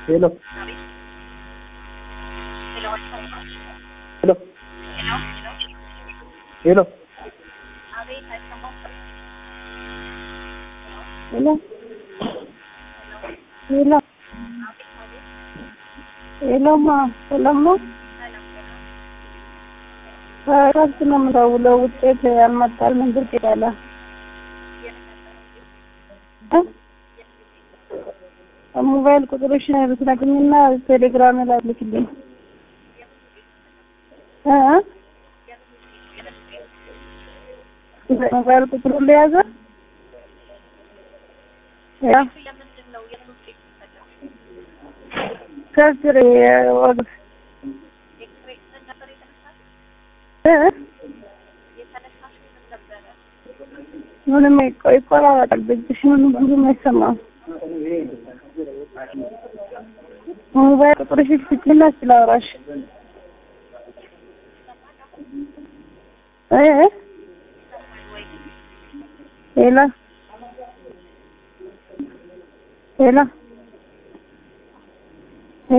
ሄሎ ሄሎ ሄሎ ሄሎ ሄሎ ሄሎማ ሰላም ነው? ከእረፍት ነው የምደውለው። ውጤት ያልመጣል ምን ብቅ ይላል? እ ሞባይል ቁጥርሽን ብትነግሪኝና ቴሌግራም ላይ ልክልኝ እ ሞባይል ቁጥሩን ለያዘ ያ ከስር ወግ እ ምንም ይቆራረጣል። ድምፅሽ ምንም ብዙም አይሰማም። ሞባይል ቁጥርሽን ስጪና ስላወራሽ እ ሄሎ ሄሎ